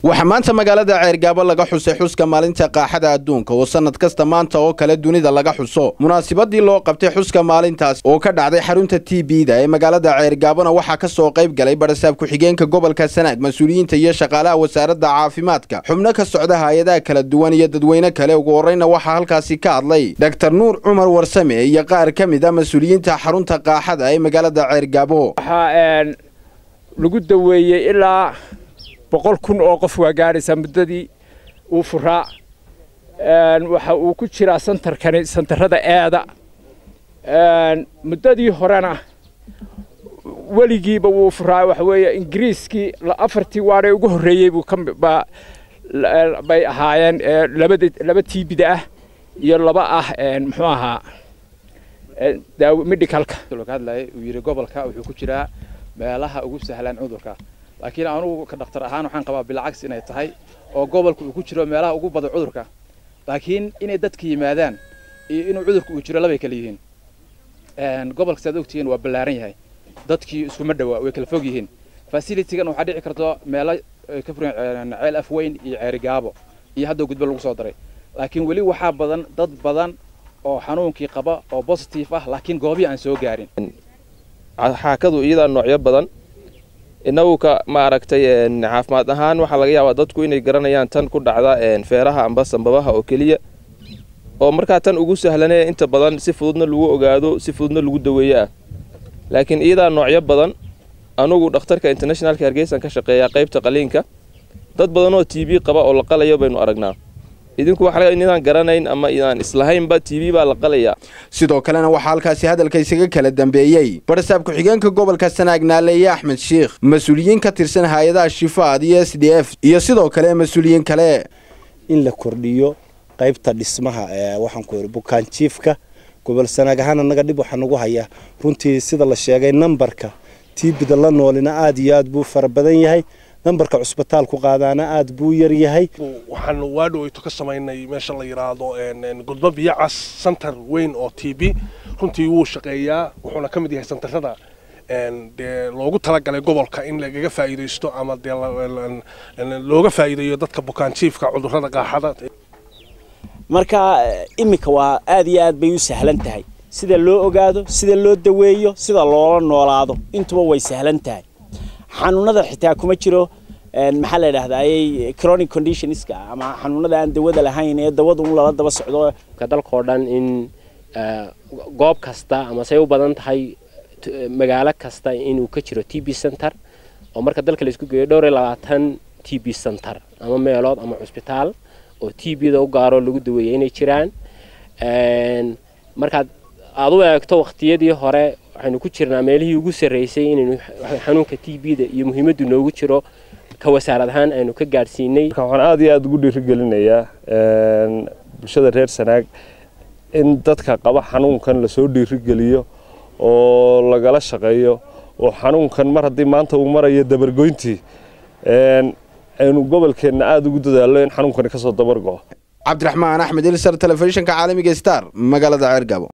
waxaa maanta magaalada ceergaabo laga xusay xuska maalinta qaaxada adduunka oo sannad kasta maanta oo kale dunida laga xuso munaasabadii loo qabtay xuska maalintaas oo ka dhacday xarunta t b-da ee magaalada ceergaabona waxaa ka soo qayb galay barasaab ku-xigeenka gobolka sanaag mas-uuliyiinta iyo shaqaalaha wasaaradda caafimaadka xubno ka socda hay-adaha kala duwan iyo dadweyne kale ugu horreyna waxaa halkaasi ka hadlay doktor nuur cumar warsame iyo qaar ka mid a mas-uuliyiinta xarunta qaaxada ee magaalada ceergaabo waxaa lagu daweeyey ilaa boqol kun oo qof waa gaadhaysaa muddadii uu furaa waxa uu ku jiraa santarkani santarrada eeda muddadii horena weligiiba wuu furaa waxa weeye ingiriiskii afartii waadhay ugu horreeyey buu ka bay ahaayeen labada laba tiibida ah iyo laba ah muxuu ahaa medicalka hadlaya uu yidhi gobolka wuxuu ku jiraa meelaha ugu sahlan cudurka laakiin anugu ka dhakhtar ahaan waxaan qabaa bilcags inay tahay oo gobolka uu ku jiro meelaha ugu badan cudurka laakiin inay dadka yimaadaan iyo inuu cudurka uu jiro labay kala yihiin gobolka saad ogtihiin waa ballaaran yahay dadkii iskuma dhawaa way kala fog yihiin facilitigan waxaa dhici karto meelo ka furan ceel afweyn iyo ceerigaabo iyo hadda gudbo lagu soo daray laakiin weli waxaa badan dad badan oo xanuunkii qaba oo positive ah laakiin goobii aan soo gaarin xaakadu iyadaa noocyo badan inagu ka ma aragtay caafimaad ahaan waxaa laga yaabaa dadku inay garanayaan tan ku dhacda feeraha amba sambabaha oo keliya oo markaa tan ugu sahlanee inta badan si fududna lagu ogaado si fududna lagu daweeyo ah laakiin iyadaa noocyo badan anugu dhakhtarka internationalka hargeysan ka shaqeeya qaybta qaliinka dad badan oo t b qaba oo la qalayo baynu aragnaa idinku waxa inaan garanayn ama idaan islahaynba t v baa la qalayaa sidoo kalena waxaa halkaasi hadalka isaga kala dambeeyey barasaab ku-xigeenka gobolka sanaag naaleeye axmed sheikh mas-uuliyiin ka tirsan hay-adaha shifaad iyo s d f iyo sidoo kale mas-uuliyiin kale in la kordhiyo qaybta dhismaha ee waxaan ku yidhi bukaanjiifka gobol sanaag ahaan annaga dhib waxaa nagu hayaa runtii sida la sheegay nambarka tiibida la noolina aada iyo aad buu fara badan yahay nambarka cusbitaalku qaadaana aada buu yar yahay waxaan waadhoweyto ka samaynay meesha la yidhaahdo gudbo biyacas santar weyn oo t b runtii wuu shaqeeyaa wuxuuna ka mid yahay santarada dee loogu talagalay gobolka in lagaga faa'iidaysto ama dee looga faa'iideeyo dadka bukaanjiifka cudurrada qaaxada marka iminka waa aada iyo aad bay u sahlan tahay sida loo ogaado sida loo daweeyo sida loola noolaado intuba way sahlan tahay xanuunada xitaa kuma jiro maxaa la yidhahdaa chronic conditionska ama xanuunada aan dawada lahayn ee dawada un lala daba socdo dalkao dhan in goob kasta ama say u badan tahay magaalo kasta inuu ka jiro t b center oo marka dalka laisku geeyo dhowr iyo labaatan t b center ama meelood ama cusbitaal oo t b da u gaaroo lagu daweeyay inay jiraan markaad aada u eegto waqtiyadii hore waxaynu ku jirnaa meelihii ugu sarreysay inaynu xanuunka t b da iyo muhiimaddu noogu jiro ka wasaarad ahaan aynu ka gaadhsiinay waxaan aada iyo aada ugu dhiirigelinayaa bulshada reer sanaag in dadka qaba xanuunkan lasoo dhiirigeliyo oo lagala shaqeeyo oo xanuunkan mar haddii maanta uu marayo dabargoyntii aynu gobolkeenna aada ugu dadaallo in xanuunkani kasoo dabargo cabdiraxmaan axmed ilsar telefishinka caalamiga star magaalada ceergabo